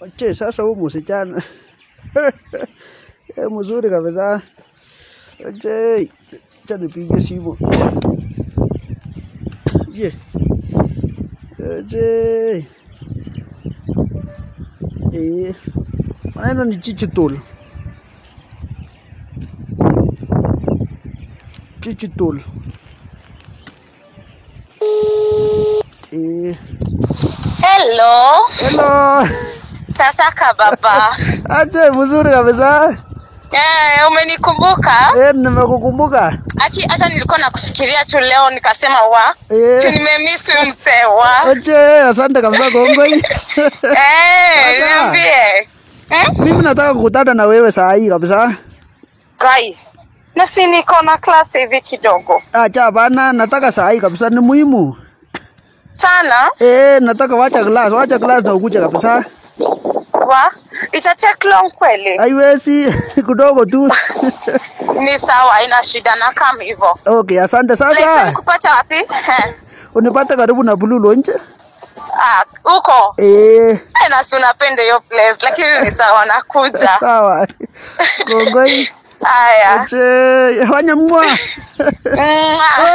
Oche, sasa huyu msichana Eh, mzuri kabisa. Oche, acha nipige simu. Je. Oche. Eh, maneno ni chichitul. Chichitul. Eh, Hello. hello. Sasa kababa. Ate mzuri kabisa. Eh, umenikumbuka? Eh, nimekukumbuka. Aki hata nilikuwa nakufikiria tu leo nikasema wa. Eh. Si nimemiss huyu msee wa. Oche, asante kabisa Kongoi. Eh, Sasa. niambie. Eh? Mimi nataka kukutana na wewe saa hii kabisa. Gai. Na si niko na class hivi kidogo. Acha bana, nataka saa hii kabisa, ni muhimu. Sana Eh, nataka wacha class, wacha class na ukuje kabisa. wa. Ita take long kweli. Haiwezi kidogo tu. Ni sawa, ina shida na kama hivyo. Okay, asante Like sasa. nikupata wapi? Eh. Unipate karibu na Blue Lounge. Ah, huko. Eh, Eh, na si unapenda hiyo place lakini ni sawa nakuja. sawa. Kongoi. Haya. Oche, fanya mwa. Mwah.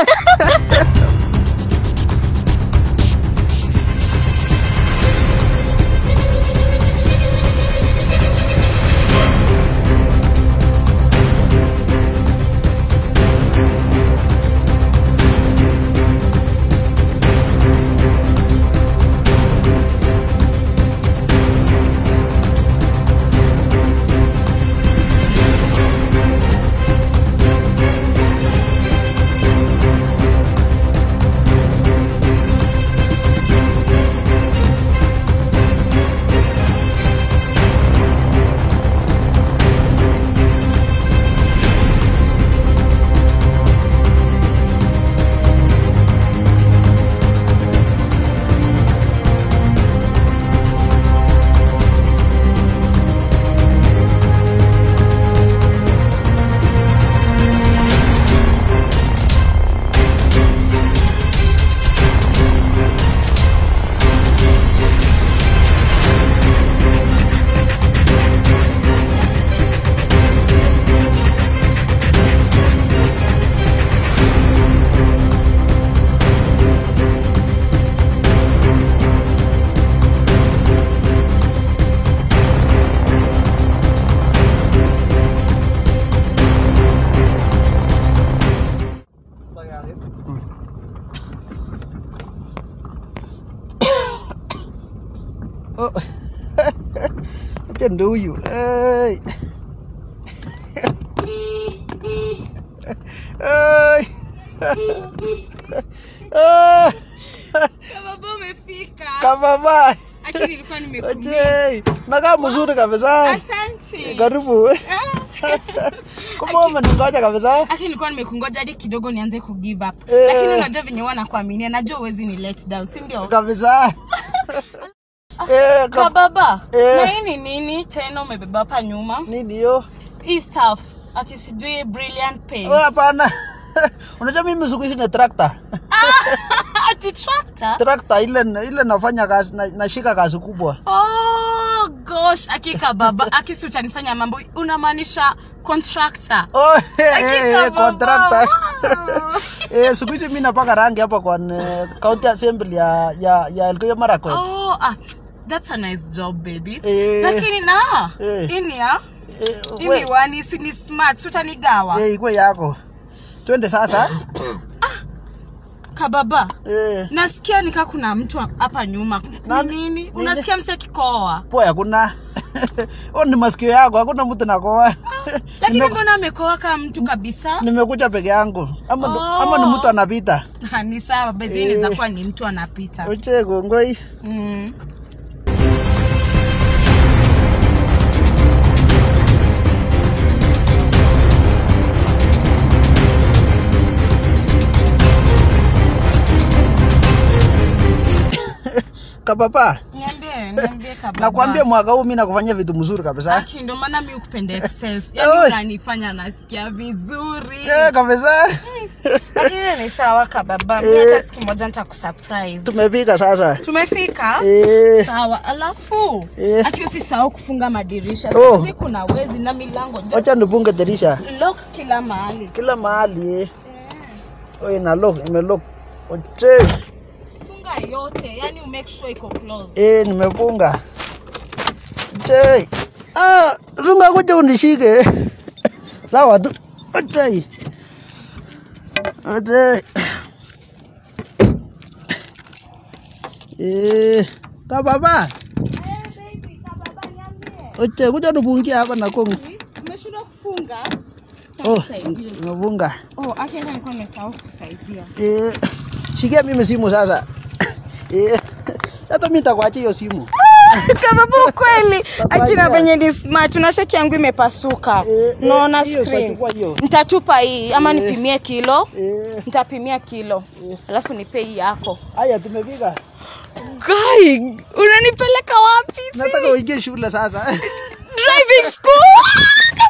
Oh. Acha ndo huyu. Hey. Hey. Ah, Baba umefika. Kababa. Lakini nilikuwa nimekumbuka. Oje, nakaa mzuri kabisa. Asante. Karibu. Kumbe umeningoja kabisa. Lakini nilikuwa nimekungoja hadi kidogo nianze ku give up. Eh. Lakini unajua venye huwa nakuaminia, najua uwezi ni let down, si ndio? Kabisa. Eh, Ka ka- baba. Eh. Na hii ni nini tena umebeba hapa nyuma? nini hiyo? Hii stuff. Ati sijui brilliant paint. Wewe hapana. Unajua mimi siku hizi ni tractor. Ati tractor. Tractor ile ile nafanya kazi na- nashika kazi kubwa. Oh gosh, akika baba, akisi utanifanya mambo. Unamaanisha contractor. Oh, eh, eh, Hakika eh, baba. contractor. Wow. Eh, siku hizi mimi napaka rangi hapa kwa eh, county assembly ya ya ya Elgeyo Marakwet. Oh, ah, that's a nice job baby. Eh. Lakini na Eh. ini ya Eh, ini we- wani si ni smart utanigawa. eh, ikuwe yako. Twende sasa. Kababa. Eh, Nasikia nika kuna mtu hapa nyuma. Nani? Ni nini? Nini? Unasikia mse kikoa. poa hakuna. Oh, ni masikio yako, hakuna mtu nakoa. Lakini Nime- mbona amekoa kama mtu kabisa? Nimekuja peke yangu. Ama ndo- Oh. ama ni mtu anapita. Ha, ni sawa, bedhi Eh. inaweza kuwa ni mtu anapita. Oche gongoi. Mm. kababa Niambie, niambie kababa. nakwambia mwaka huu mi nakufanyia vitu mzuri kabisa Aki ndo maana mi ukupenda excess. Yaani Oi. unanifanya nasikia vizuri. Eh, kabisa Lakini ni sawa kababa. Mi Eh. hata siku moja nitakusurprise. tumepika sasa Tumefika? Eh, Sawa. Alafu Eh. aki usisahau kufunga madirisha. Oh. Sisi kuna wezi na milango. wacha nipunge dirisha Lock kila mahali. kila mahali eh. Oi, na lock imelock oche Funga yote. Yaani umake sure iko closed. eh, nimepunga oche ah, runga kuja unishike sawa tu oche oche eh, kababa oche kuja nipungia hapa na kongo Umeshindwa kufunga? oh, Nisaidie. nimepunga Oh, aki hata nilikuwa nimesahau kusaidia. Eh, shikia mimi simu sasa. Eh, hata mimi nitakuachia hiyo simu. Kababa ukweli. Akina venye ni smart. Unashaki yangu imepasuka. Eh, eh, Naona hiyo screen. utachukua hiyo. Nitatupa hii ama Eh. nipimie kilo. Eh, Nitapimia kilo. Alafu nipe hii yako. haya tumefika. Guy, unanipeleka wapi? Si Nataka uingie shule sasa. driving school.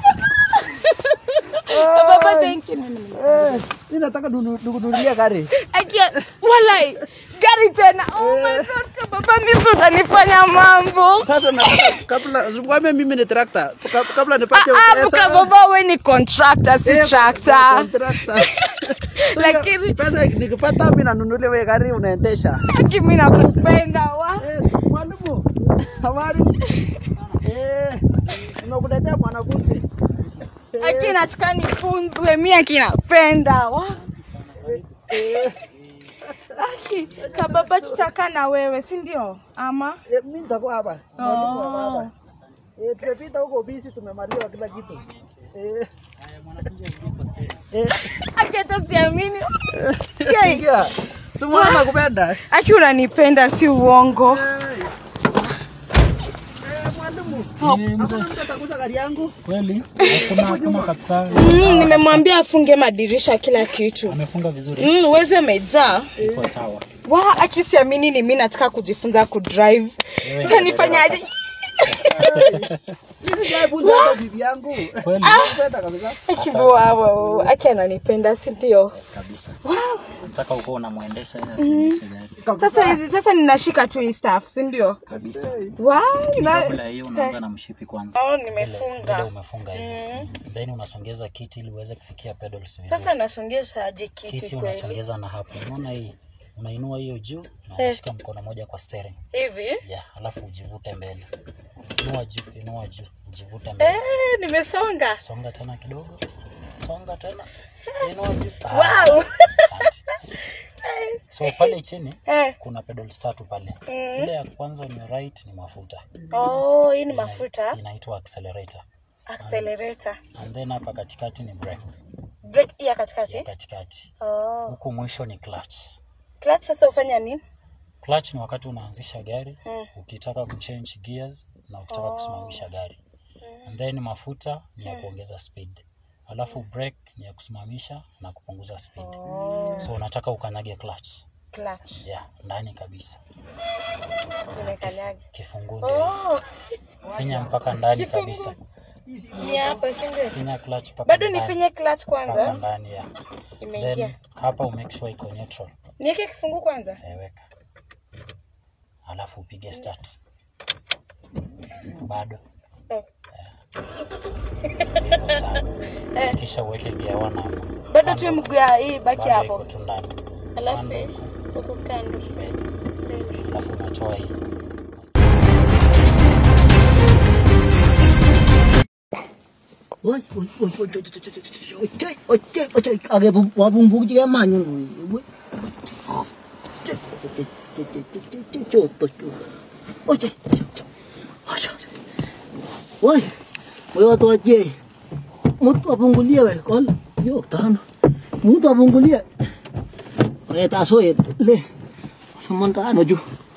Kababa, thank you. Eh, mimi nataka nunu- nikununulie gari. Akia, walai, gari tena. Oh my god, kababa, mimi ndo utanifanya mambo. Sasa nataka kabla ngwame mimi ni tractor. Kab- Kabla nipate Ah, pesa. kababa, we ni contractor, si Eh, tractor. tractor. So, Lakini- pesa nikipata mimi nanunulia wewe gari unaendesha. Aki, mimi nakupenda wa. Eh, mwalimu. Habari? Eh, nimekuletea mwanafunzi. Aki, nataka nifunzwe, mimi aki napenda wa. Eh, Aki, kababa, tutakaa na wewe, si ndio? Ama eh, mimi nitakuwa hapa. Mwalimu wa Oh. baba. Eh, tumepita huko bisi tumemaliza kila kitu. Eh. Eh, aki, hata siamini. Yai. ingia. Si mbona nakupenda? Aki, unanipenda, si uongo. Eh. Eh, mwalimu. Hakuna mtu atagusa gari yangu. Kweli hakuna hakuna kabisa, Mm, nimemwambia afunge madirisha kila kitu. amefunga vizuri, Mm, uwezi umejaa. iko sawa. Wa, akisiamini ni mimi nataka kujifunza kudrive. Tanifanyaje? Mimi sijaifunza hata bibi yangu. Kweli Nakupenda kabisa. Akiwa aki ananipenda, si ndio? kabisa, nataka uko unamwendesha ili asiendeshe gari Sasa hizi sasa ninashika tu hii staff, si ndio? kabisa. Wa, na Kabla ya hiyo unaanza na mshipi kwanza, Oh, ile nimefunga. umefunga hivi, then unasongeza kiti ili uweze kufikia pedals vizuri. Sasa nasongesha aje kiti Kiti kweli? unasongeza na hapo, unaona hii, unainua hiyo juu na unashika mkono moja kwa steering Hivi? yeah, alafu ujivute mbele, inua juu, inua juu, ujivute mbele Eh, nimesonga. songa tena kidogo, songa tena, inua juu. Wow. asante. So pale chini Eh. kuna pedals tatu pale. Ile ya kwanza on your right ni mafuta, Oh, hii ni mafuta. inaitwa accelerator, Accelerator. and then hapa katikati ni brake, Brake hii ya katikati. katikati Oh. huku mwisho ni clutch. Clutch sasa ufanya nini? Clutch ni wakati unaanzisha gari ukitaka kuchange gears na ukitaka kusimamisha gari, and then mafuta ni ya kuongeza speed, alafu brake ni ya kusimamisha na kupunguza speed. So unataka ukanyage clutch Clutch. yeah, ndani kabisa, Nimekanyaga. kifunguu ndio Oh, finya mpaka ndani kabisa, ni hapa si ndio? finya clutch mpaka Bado ndani. nifinye clutch mpaka kwanza. ndani ya Imeingia. then hapa umake sure iko neutral, Niweke kifungu kwanza. eweka, alafu upige start, bado Oh. iko sawa, kisha uweke gear one hapo, Bado tu mguu ya hii baki bado iko hapo. tu ndani, Alafu Kando hii, huku kando. alafu unatoa hii Ôi, ôi, ôi, ôi, ôi, ôi, ôi, trời, ôi, trời, ôi, trời, à, cái bụng, quả bụng bụng chứ em mà nhung, ôi, ôi, ôi, trời, trời, trời, trời, trời, trời, trời, trời, trời, trời, ôi, trời, trời, trời, ôi, trời, ôi, ôi, ôi, tôi chê, một quả bụng của lia vậy, con, vô tan, một quả bụng của lia, ôi, ta số hết, lê, sao ta nó chú,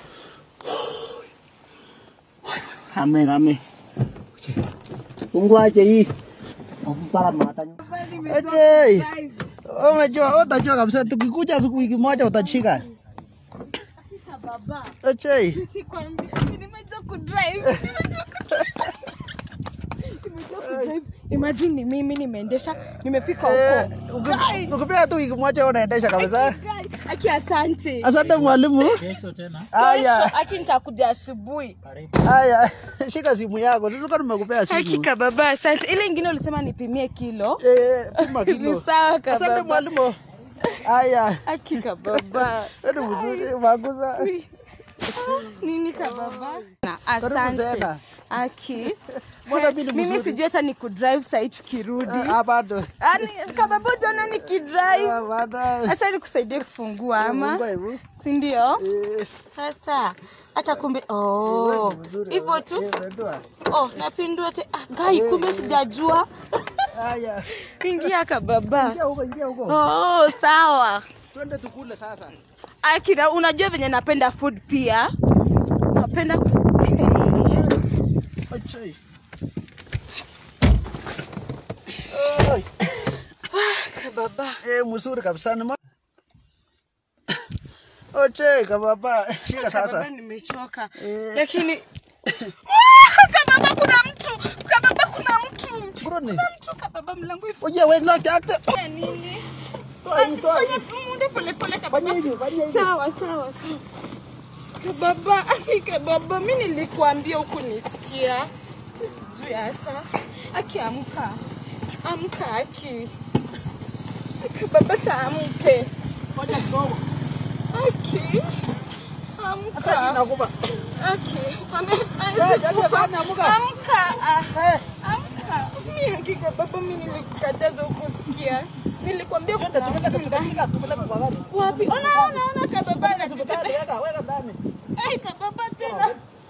hame, hame, Tunggu aja hii. Para matanya. Ejei. Umejua utajua kabisa tukikuja siku wiki moja utashika. baba Ochei. nisikwambia ati nimejua kudrive nimejua kudrive Nimejua kudrive. imagine ni mimi nimeendesha nimefika Eh, huko uki- Ukipea tu wiki moja unaendesha kabisa. Guy, aki asante Asante mwalimu. Kesho tena Haya, kesho aki nitakuja asubuhi karibu. haya. Shika simu yako. Sisi tulikuwa tumekupea simu. hakika baba asante ile ingine ulisema nipimie kilo Eh, pima ni kilo. sawa ka Asante baba mwalimu. Haya. hakika baba Wewe ni mzuri, maguza. nini ka baba na Karibu asante tena. aki Mbona mimi ni mimi mzuri? sijui hata ni kudrive sahii tukirudi Ah, bado. Yaani, kababa utaona nikidrive Ah, bado. hacha nikusaidie kufungua ama Mungu aibu. sindio Eh, sasa hata kumbe wewe oh, ni mzuri. hivyo tu Eh, pendua. oh, napindua te ah, gai kumbe sijajua Haya. ingia kababa Ingia huko, ingia huko. oh, sawa Twende tukule sasa. akina unajua venye napenda food pia napenda Ochei. Oi. kababa Eh, mzuri kabisa. Ni mo- Ochei, kababa. Shika sasa. kababa nimechoka Eh. lakini Wah, kababa kuna mtu kababa kuna mtu Bruni. kuna mtu kababa mlango ifu Oye, wewe ndio chakte. ya nini Toa hii, toa hii. fanya munde pole pole kababa Fanya hivi, fanya hivi. sawa sawa sawa kababa aki kababa mi nilikuambia huku nisikia sijui hata aki amka amka aki kababa saamke Ngoja kidogo. aki Sasa hii amka nakupa. aki ame Eh, jamii sana, amka. amka ah Eh, amka mi hakika baba mi nilikukataza ukusikia nilikwambia twende kuna tupeleke mtu ndani tupeleke tupeleke kwa gari. wapi ona ona ona kababa Tupeleke, anatetemeka weka, weka ndani. Ai, kababa tena.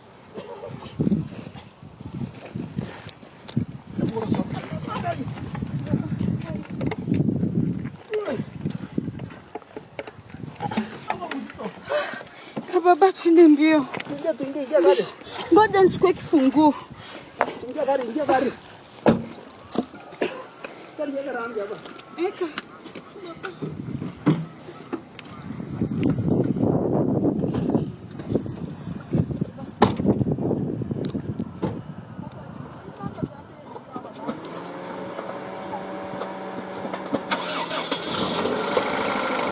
Kababa twende mbio. Ingia tu, ingia, ingia gari. Ngoja nichukue kifunguu. Ingia gari, ingia gari. Gari yake rangi hapa. Eka.